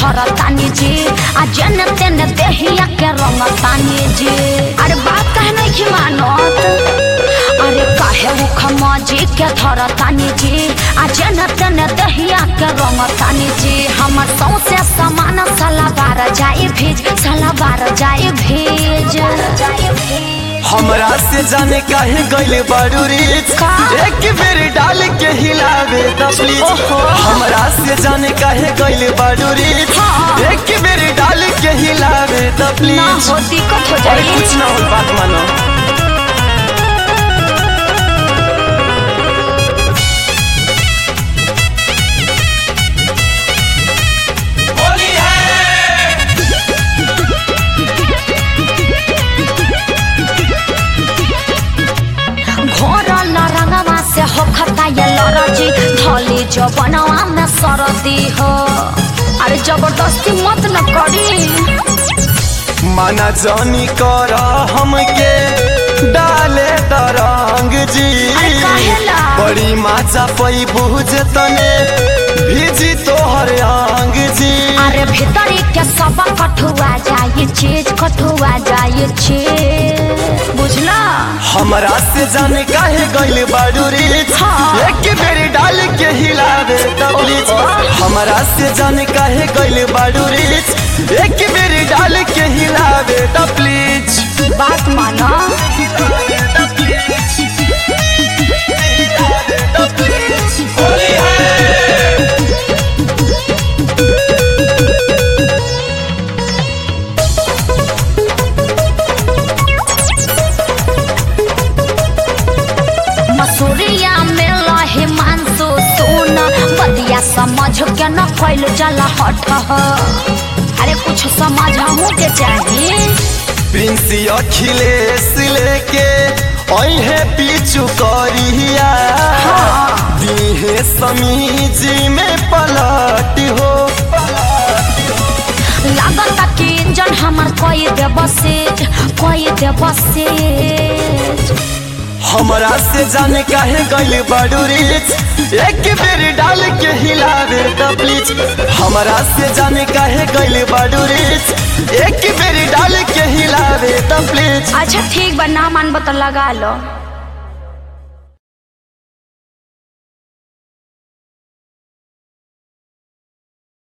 धर तानी जी आ जन तेन देहिया के रंग तानी जी अरे बात कहे नहीं की मानत अरे काहे मुख मजी के धर तानी जी आ जन तेन देहिया के रंग तानी जी हमर सौसे समान सलाबार जाए भेज सलाबार जाए भेज जाए भेज हमरा से जाने काहे गइले बारू रीच का? एक बेर डाल के हिलावे द प्लीज ओहो। हमरा से जाने काहे गइले बारू रीच हाँ। एक बेर डाल के हिलावे द ना प्लीज हो दिक्कत हो अरे जाए कुछ ना हो बात मानो घोरल रंगवा से होखता ये लरजी धली जबनवा में सरदी हो अरे जबरदस्ती मत न करी माना जानी कर हमके डाले द रंग जी अरे काहेला? बड़ी माचा पई बुझ तने भीजी तोहर आंग जी अरे भीतरी के सब कठुआ जाए चीज कठुआ जाए चीज बुझला हमरा से जाने काहे गइल बाडू रीच हाँ। एक बेर डाल के हिलावे द प्लीज हमरा से जाने काहे गइल बाडू रीच एक बेर डाल के हिलावे द प्लीज बात माना मसूरिया में लहे मानसो सोना बदिया समझ के न फैल जला हट ह। अरे कुछ समझ के चाहिए प्रिंस अखिलेश लेके अहे पीछू करिया दीहे समीजी में पलट हो लागत कि इंजन हमर कोई दे बसेज कोई दे बसेज हमरा से जाने काहे गइल बाडू रीच एक बेर डाल के हिलावे द प्लीज हमरा से जाने काहे गइल बाडू रीच एक बेर डाल के हिलावे द प्लीज अच्छा ठीक बा ना मान बता लगा लो